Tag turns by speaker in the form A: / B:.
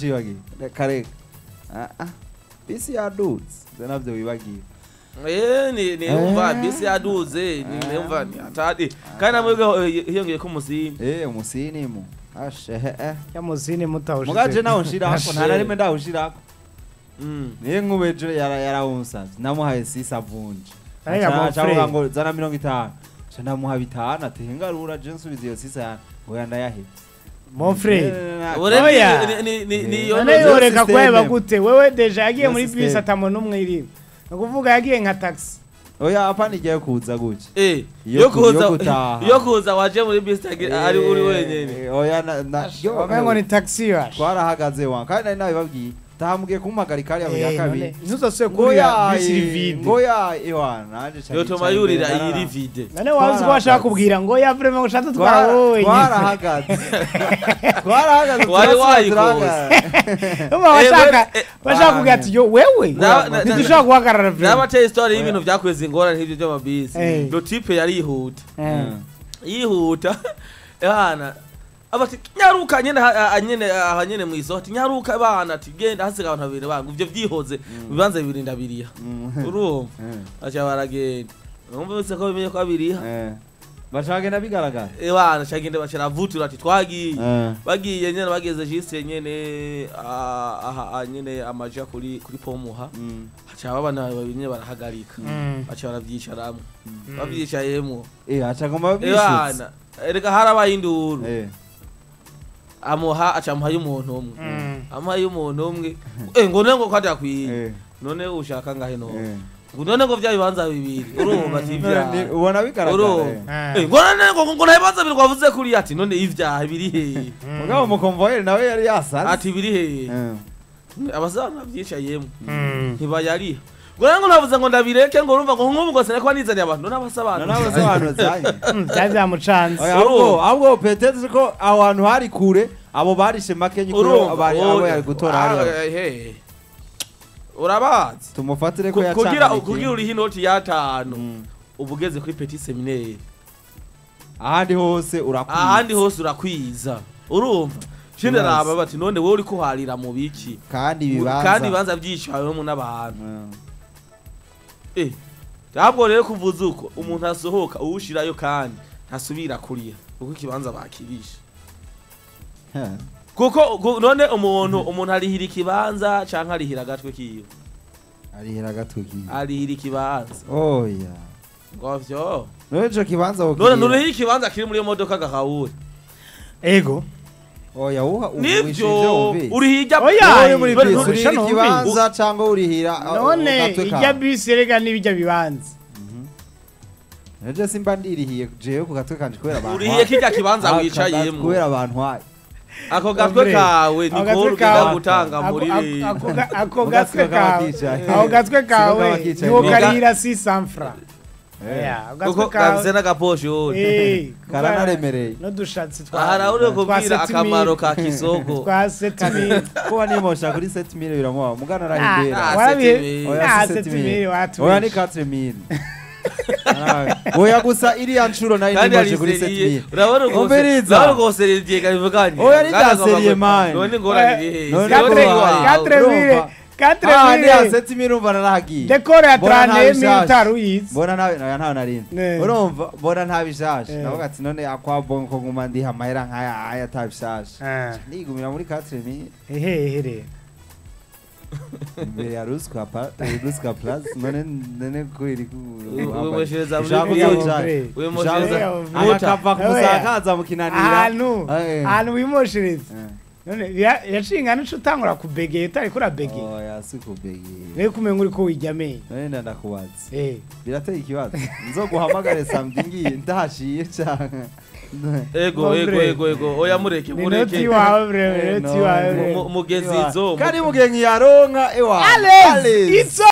A: uracibagiye reka reka Ah, ah. bisi yadutse ivyo navyo wibagiye
B: Eh, ni ni
A: Eh.
B: umva bisi yaduze ni ni umva ni atadi kandi namwe hiyongeye ko musini
A: eh umusinimu ashe eh, eh.
C: yamuzini mutawushize
A: mugaje naho nshirako nta na rimwe ndawushirako
B: Mm.
A: niyo nkubejo yara yarawunsavye namuhaye sisa vunje
C: Arega
A: Aca-
C: mon
A: aca
C: frère.
A: avuga ngo zana mirongo itanu ca ndamuha bitanu ati ngarura je nsubiza iyo sisa yanjye ngo yandayahebye
C: mon frère
B: Ure
C: Oya.
B: ni- ni ni
A: Eh.
B: ni yo
C: none
A: no
C: yoreka
A: system.
C: kuheba gute wewe deja yagiye
A: No
C: muri
A: system.
C: bisi atamona umwe iriwe ni ukuvuga yagiye nka taxi
A: oya apana igiye kuza gutya
B: eh
A: Yo
B: yo
A: ku- yo
B: kuza
A: gutaha.
B: yo kuza waje muri bisi tagi- ari uri wenyene
A: Eh, oya na- na- yo,
C: wamengo ni taxi yaje
A: twarahagaze wa kandi nari nabibabwiye tahamubwiye kumpagarika hariya mu ya
C: Eh,
A: kabiri
C: none ntuzosubire
A: ngo
C: kurira
A: ya
C: bisi iri vide
A: ngo ya ewa naje ca
B: yo
A: nicara
B: tuma
A: imbere
B: yurira
A: ndarara.
B: iri vide
C: none wabuze ko washaka
A: Twarahagaze.
C: kubwira ngo ya vrema ngo ushatse twara
A: Twara-
C: wowe
A: twarahagaze twarahagaze
B: Wari
A: turasubira
B: wayikoze.
A: turahagaze.
C: Uba washaka
B: Eh,
C: washaka kugira ati yo wewe
B: Na- na-
C: ntidushobora guhagarara vrema
B: nabateye story y'ibintu vyakweza ingorane nk'ivyo vy'amabisi
C: Eh.
B: lo tipe yarihuta
C: Eh.
B: yihuta ehana abati nyaruka nyene ha- ha- nyene aha nyene mw'isoko ati nyaruka bana ati genda hasiga abantu babiri bangu ivyo vyihoze bibanza bibiri ndabiriya
A: Mm.
B: urumva
A: Eh,
B: aca baragenda numva bise ko bimenye ko abiriha
A: eh. bacagenda bigaragara
B: ebana cagende baca ravutura ati twagiye
A: Eh.
B: bagiye nyene bageze jise nyene ah, aha ah, nyene amaja kuri kuri pomuha
A: Mm.
B: haca babana babiri nyene barahagarika
C: Mm.
B: baca baravyicaramwo bavyicayemwo
A: Eh, acagomba bishutse
B: ebana erega harabaye induru
A: Eh.
B: amuha aca amuha y'umuntu umwe
C: Mm.
B: amuha y'umuntu umwe eh ngo none ngo kwati akwiye
A: Eh.
B: none ushaka ngahe no
A: Eh.
B: ngo none ngo vya bibanza bibiri urumva ati
A: Ni-
B: ivyaha
A: ubona bigaragara
B: urumva
C: Eh.
B: Eh, ngo none ngo ngo nta bibanza bibiri wavuze kuri ati none ivyaha biri hehe
A: mugabo umukomvoyeri nawe yari yasaze
B: ati biri hehe
A: Eh.
B: abazana bavyicayemwo
C: Mm.
B: ntibayariha ngo none ngo navuze ngo ndabireke ngo urumva ngo nk'ubu ngo sinari kuba nizaniye abantu none abasobanura
A: none abasobanuzanye
C: Mm, byari byamucanze
A: Oya, ahubwo ahubwo petete ko aho hantu hari kure abo barishe makenyi kuri
B: urumva
A: abari abo
B: oya.
A: yari gutora
B: Ah,
A: hariya
B: eh, eh. urabazi
A: tumufatire ko
B: Ku- kugira
A: yacanganye
B: kugira
A: ikintu.
B: uriho inoti y'atanu
A: Mm.
B: uba ugeze kuri petit seminaire
A: ahandi hose urakwiye
B: ahandi hose urakwiza urumva shinde
A: Urazi.
B: raba bati none wowe uri kuharira mu biki
A: kandi ibibanza
B: kandi ibibanza byicawemo n'abantu
A: Mm.
B: eh ntabwo rero kuvuza uko umuntu asohoka uwushirayo kandi ntasubira kuriya kuko ikibanza bakirisha
A: Heh.
B: kuko ku- none umuntu umuntu arihira ikibanza canke arihira agatwe kiwe
A: arihera agatwikiye
B: arihira ikibanza
A: oya
B: ngo vyo
A: none ico kibanza
B: none
A: wokirira.
B: nuriho ikibanza kiri muri iyo modoka gahawuri
C: ego
A: oya wuha
B: nivyo urihirya
C: Oya,
A: uri muri
C: None-
A: bisi
C: none-
A: urihira
C: none-
A: ikibanza cyangwa urihira uh,
C: none
A: agatwe
C: ijya
A: kawe.
C: bisi rega n'ibijya bibanza
A: Ejo simba ndirihiye jewe ku gatwe kanje kubera abantu
B: urihiye kirya kibanza
A: Aka-
B: wicayemwo
A: kubera abantu hayi
B: ako gatwe
C: Andre,
B: kawe
C: ako
B: niko
C: gatwe
B: ugenda
C: kawe-
B: gutanga
C: Ako-
B: muri
C: ako-
B: rero
C: ako ga- ako
A: Mu
C: gatwe
A: gatwe kaba
C: kawe
A: kicaye.
C: ako gatwe
A: Siko kaba
C: kawe
A: kicaye.
C: niwo
A: Niga-
C: karihira si sanfra Yeah, ako
B: kuko
C: gatwe kawe
B: gafise n'agaposhoni
C: Eh,
A: karanaremereye
C: n'udushatsi twa
B: aha nawe uri
C: twa
B: kubwira
C: setimili.
B: akamaro ka kisoko
C: twa setimili
A: kuba nimosha kuri 7000 biramuha mugana
C: Ah,
A: arahimbera
B: Ah,
C: warabihe
B: setimili.
A: Oya,
C: Ah,
A: si
C: setimili
A: setimili.
C: watu
A: oya ni 4000 oya gusa iriya nshuro nayo
B: kandi
A: nimoshe kuri
B: yariseriye
A: 7000
B: urabona rwose
A: Umviriza.
B: urabona rwose rigiye kabivuganye
A: Oya, ritaseriye, man.
B: none ngorane iri hehe
A: None
B: Siyo
A: ko
B: turi
A: wawe.
B: iwawe.
C: Quatre mille
A: urumva.
C: quatre
A: ah ni ya
C: mille
A: 7000 umva narahagiye
C: dekore ya
A: Mbona nta
C: trane mille
A: bishasha.
C: utari uyizi
A: mbona nawe nawe ntawe narindi
C: Ne.
A: urumva mbona nta bishasha
C: Eh.
A: navuga ati none akwabonye ko nguma ndiha amahera nk'aya aya ata bishasha
C: Ah,
A: nigumira muri 4000
C: hehe rero
A: imbere ya ruswa pa eh, ruswa plus none none ko iri ku
B: wimoshereza muri
A: Ushaka
B: video.
A: kuzoca-
B: wimoshereza
C: Ushaka-
B: muta
A: akava ku
C: Oya.
A: musakaza mukinanira
C: ahantu
A: Eh.
C: ahantu wimoshereza
A: Eh.
C: none bira- yacinga nico utangura kubegeye utari kurabegeye
A: oya si kubegera
C: rero kumenya uri ko wijya amenyo
A: none ndandakubaza
C: Eh,
A: birateye ikibazo nzoguhamagare samedi ngiye ndahashiye canke
B: ego
C: Hombre.
B: ego ego ego oya mureke
C: ni noti
B: mureke
C: wawe bre
A: Eh,
C: noti
A: no.
C: wawe
B: Mu-
C: bre
B: mu- mugezi izo
A: kandi mugihe nkiyaronka ewa
C: Alex, it's